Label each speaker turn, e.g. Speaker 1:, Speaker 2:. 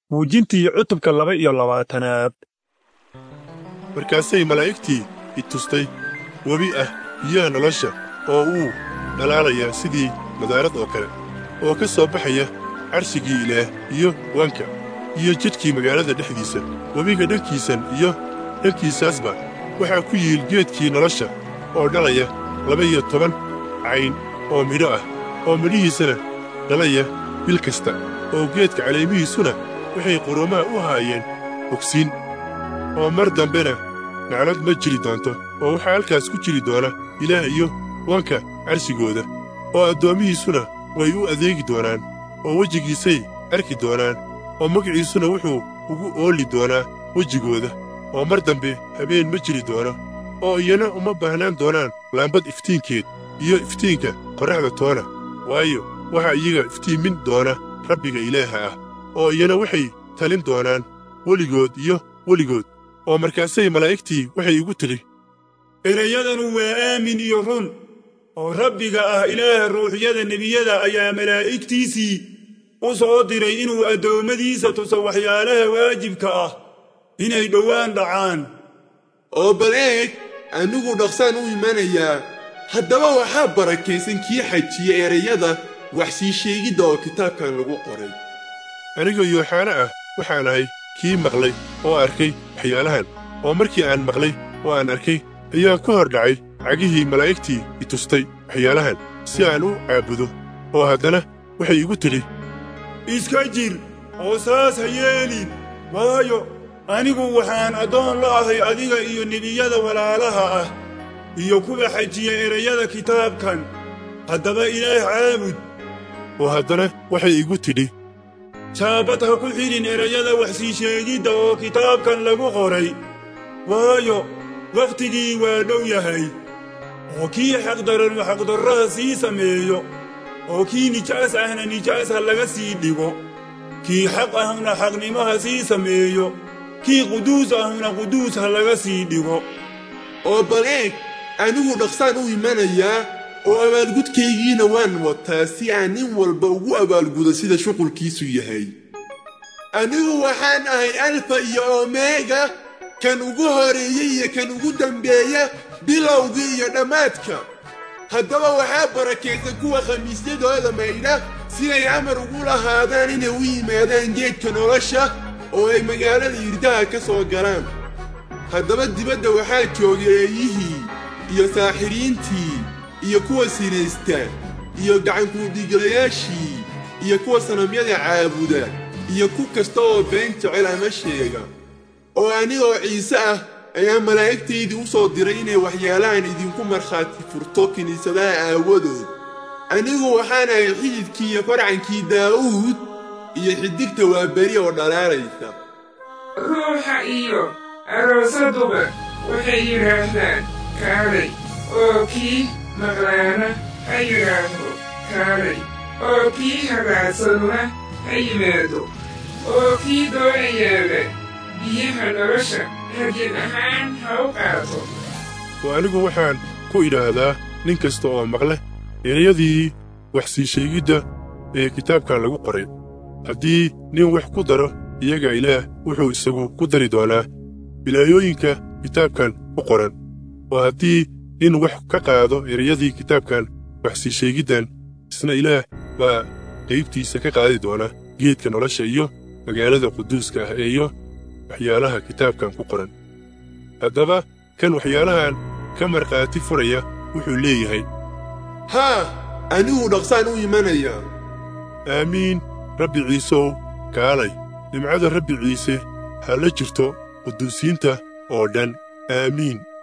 Speaker 1: muujintii cutubka laba iyo labaatanaad
Speaker 2: markaasay malaa'igtii i tustay webi ah biyaha nolosha oo uu dhalaalayaa sidii madaarad oo kale oo ka soo baxaya carshigii ilaah iyo wanka iyo jidhkii magaalada dhexdiisa webiga dhankiisan iyo dhankiisaasba waxaa ku yiil geedkii nolosha oo dhalaya laba-iyo toban cayn oo midho ah oo midhihiisana dhalaya bil kasta oo geedka caleemihiisuna waxay qurumaha u haayeen bogsiin oo mar dambena naclad ma jiri doonto oo waxaa halkaas ku jiri doona ilaah iyo wanka carsigooda oo addoommihiisuna way u adeegi doonaan oo wejigiisay arki doonaan oo magaciisuna wuxuu ugu ooli doonaa wejigooda oo mar dambe habeen ma jiri doono oo iyana uma baahnaan doonaan laambad iftiinkeed iyo iftiinka qorraxda toona waayo waxaa iyaga iftiimin doona rabbiga ilaaha ah oo iyana waxay talin doonaan weligood iyo weligood oo markaasay malaa'igtii waxay igu tidhi
Speaker 3: erayadanu waa aamin iyo run oo rabbiga ah ilaaha ruuxyada nebiyada ayaa malaa'igtiisii u soo diray inuu addoommadiisa tuso waxyaalaha waajibka ah inay dhowaan dhacaan
Speaker 4: oo bal eeg anigu dhaqsaan u imanayaa haddaba waxaa barakaysan kii xajiya erayada wax sii sheegidda oo kitaabkan lagu qoray
Speaker 2: anigoo yooxaana ah waxaan ahay kii maqlay oo arkay waxyaalahan oo markii aan maqlay oo aan arkay ayaan ka hor dhacay cagihii malaa'igtii i tustay waxyaalahan si aan u caabudo oo haddana waxay igu tidhi
Speaker 3: iska jir oo saas ha yeelin waayo anigu waxaan addoon la ahay adiga iyo nebiyada walaalaha ah iyo kuwa xajiya erayada kitaabkan haddaba ilaah caabud
Speaker 2: oo haddana waxay igu tidhi
Speaker 3: saabad ha ku xidhin erayada wax sii sheegidda oo kitaabkan lagu qoray waayo wakhtigii waa dhow yahay oo kii xaqdaranu xaqdarraha sii sameeyo oo kii nijaas ahna nijaas ha laga sii dhigo kii xaq ahna xaqnimaha sii sameeyo kii quduus ahna quduus ha laga sii dhigo
Speaker 4: oo bal eeg anigu dhaqsaan u imanayaa oo abaalgudkaygiina waan wataa si aan nin walba ugu abaalgudo sida shuqulkiisu yahay anigu waxaan ahay alfa iyo omega kan ugu horeeyey iyo kan ugu dambeeya bilowga iyo dhammaadka haddaba waxaa barakaysan kuwa khamiisyadooda maydha siday amar ugu lahaadaan inay u yimaadaan geedka nolosha oo ay magaalada yirdaha ka soo galaan haddaba dibadda waxaa joogay eeyihii iyo saaxiriintii iyo kuwa sinaysta iyo gacankuudhiiglayaashii iyo kuwa sanamyada caabuda iyo ku kasta oo been jecel ama sheega oo anigoo ciise ah ayaa malaa'igtaydii u soo diray inay waxyaalahan idinku markhaati furto kiniisadaha aawadood anigu waxaan ahay xididkii iyo farcankii daa'uud iyo xidigta waa beri oo dhalaalaysa
Speaker 5: ruuxa iyo aroosaduba waxay yidhaahdaan kaalay oo kii maqlaana ha yidhaahdo kaalay oo kii hagaagsanuna ha yimaado oo kii doonayaaba biyaha nolosha hadin ahaan ha u qaato
Speaker 2: oo anigu waxaan ku idhaahdaa nin kasta oo maqle erayadii wax sii sheegidda ee kitaabkan lagu qoray haddii nin wax ku daro iyaga ilaah wuxuu isagu ku dari doonaa bilaayooyinka kitaabkan ku qoran oo haddii nin wax ka qaado erayadii kitaabkan wax sii sheegiddan isna ilaah baa qaybtiisa ka qaadi doona geedka nolosha iyo magaalada quduuska ah iyo waxyaalaha kitaabkan ku qoran haddaba kan waxyaalahan ka markhaati furaya wuxuu leeyahay
Speaker 4: haa anigu dhaqsaan u imanayaa
Speaker 2: aamiin rabbi ciiseow kaalay nimcada rabbi ciise ha la jirto quduusiinta oo dhan aamiin